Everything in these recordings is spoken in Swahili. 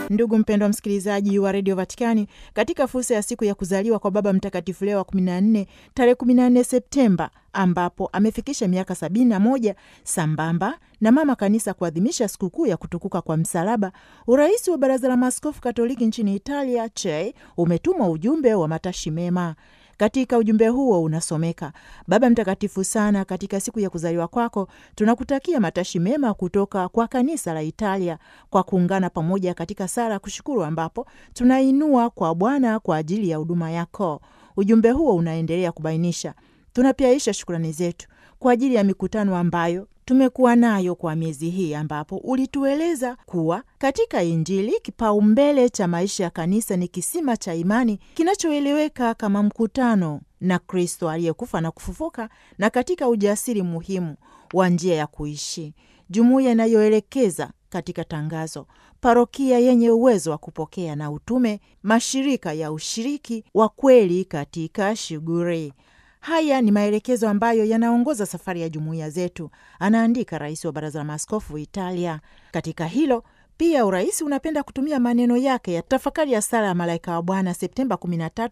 Ndugu mpendwa msikilizaji wa redio Vatikani, katika fursa ya siku ya kuzaliwa kwa Baba Mtakatifu Leo wa 14 tarehe 14 Septemba, ambapo amefikisha miaka 71 sambamba na mama kanisa kuadhimisha sikukuu ya kutukuka kwa msalaba, urais wa Baraza la Maaskofu Katoliki nchini Italia CHEI umetuma ujumbe wa matashi mema. Katika ujumbe huo unasomeka: Baba Mtakatifu sana, katika siku ya kuzaliwa kwako tunakutakia matashi mema kutoka kwa kanisa la Italia kwa kuungana pamoja katika sala kushukuru, ambapo tunainua kwa Bwana kwa ajili ya huduma yako. Ujumbe huo unaendelea kubainisha, tunapiaisha shukrani zetu kwa ajili ya mikutano ambayo tumekuwa nayo kwa miezi hii ambapo ulitueleza kuwa katika Injili kipaumbele cha maisha ya kanisa ni kisima cha imani kinachoeleweka kama mkutano na Kristo aliyekufa na kufufuka, na katika ujasiri muhimu wa njia ya kuishi, jumuiya inayoelekeza katika tangazo, parokia yenye uwezo wa kupokea na utume, mashirika ya ushiriki wa kweli katika shughuli Haya ni maelekezo ambayo yanaongoza safari ya jumuiya zetu, anaandika rais wa baraza la maaskofu Italia. Katika hilo pia urais unapenda kutumia maneno yake ya tafakari ya sala ya malaika wa Bwana Septemba 13,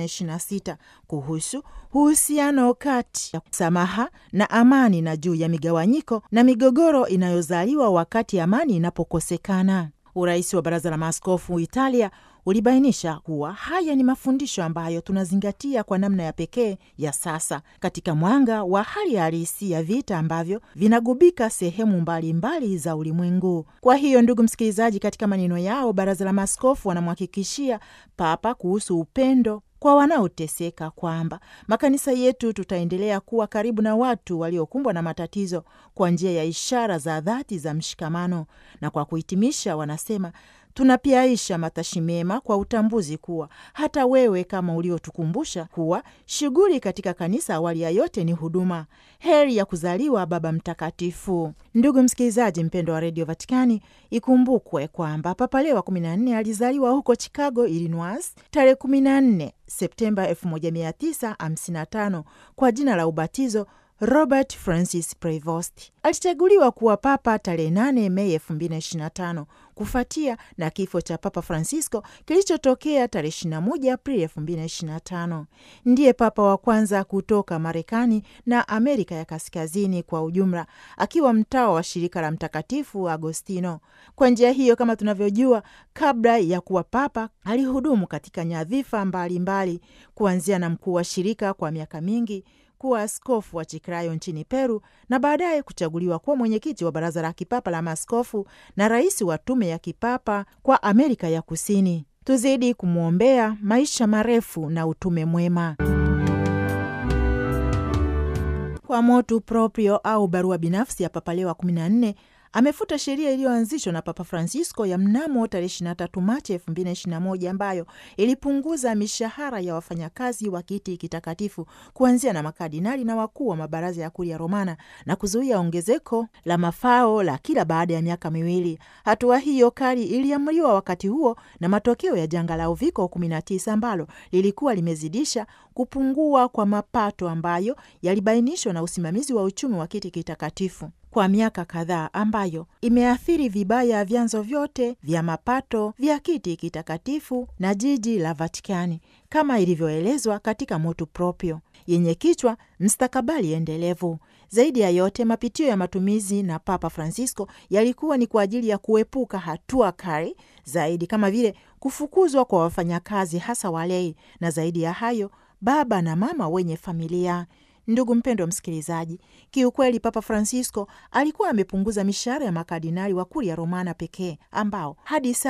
2026 kuhusu uhusiano kati ya samaha na amani na juu ya migawanyiko na migogoro inayozaliwa wakati amani inapokosekana. Urais wa baraza la maaskofu Italia ulibainisha kuwa haya ni mafundisho ambayo tunazingatia kwa namna ya pekee ya sasa katika mwanga wa hali halisi ya vita ambavyo vinagubika sehemu mbalimbali mbali za ulimwengu. Kwa hiyo, ndugu msikilizaji, katika maneno yao, baraza la maaskofu wanamhakikishia Papa kuhusu upendo kwa wanaoteseka kwamba makanisa yetu tutaendelea kuwa karibu na watu waliokumbwa na matatizo kwa njia ya ishara za dhati za mshikamano. Na kwa kuhitimisha, wanasema tunapiaisha matashi mema kwa utambuzi kuwa hata wewe kama uliotukumbusha kuwa shughuli katika kanisa awali ya yote ni huduma. Heri ya kuzaliwa Baba Mtakatifu. Ndugu msikilizaji mpendo wa redio Vatikani, ikumbukwe kwamba Papa Leo wa 14 alizaliwa huko Chicago, Illinois tarehe 14 Septemba 1955 kwa jina la ubatizo Robert Francis Prevost. Alichaguliwa kuwa papa tarehe 8 Mei 2025 kufuatia na kifo cha Papa Francisco kilichotokea tarehe 21 Aprili 2025. Ndiye papa wa kwanza kutoka Marekani na Amerika ya Kaskazini kwa ujumla, akiwa mtawa wa shirika la Mtakatifu Agostino. Kwa njia hiyo, kama tunavyojua, kabla ya kuwa papa alihudumu katika nyadhifa mbalimbali, kuanzia na mkuu wa shirika kwa miaka mingi kuwa askofu wa Chiclayo nchini Peru na baadaye kuchaguliwa kuwa mwenyekiti wa baraza la kipapa la maaskofu na rais wa tume ya kipapa kwa Amerika ya Kusini. Tuzidi kumwombea maisha marefu na utume mwema. Kwa motu proprio au barua binafsi ya Papa Leo wa 14 amefuta sheria iliyoanzishwa na Papa Francisco ya mnamo tarehe 23 Machi 2021 ambayo ilipunguza mishahara ya wafanyakazi wa kiti kitakatifu kuanzia na makardinali na wakuu wa mabaraza ya Kuria Romana na kuzuia ongezeko la mafao la kila baada ya miaka miwili. Hatua hiyo kali iliamriwa wakati huo na matokeo ya janga la uviko 19 ambalo lilikuwa limezidisha kupungua kwa mapato ambayo yalibainishwa na usimamizi wa uchumi wa kiti kitakatifu kwa miaka kadhaa ambayo imeathiri vibaya vyanzo vyote vya mapato vya kiti kitakatifu na jiji la Vatikani kama ilivyoelezwa katika motu proprio yenye kichwa mstakabali endelevu. Zaidi ya yote, mapitio ya matumizi na Papa Francisco yalikuwa ni kwa ajili ya kuepuka hatua kali zaidi kama vile kufukuzwa kwa wafanyakazi, hasa walei, na zaidi ya hayo, baba na mama wenye familia. Ndugu mpendwa msikilizaji, kiukweli Papa Francisco alikuwa amepunguza mishahara ya makardinali wa Kuria Romana pekee ambao hadi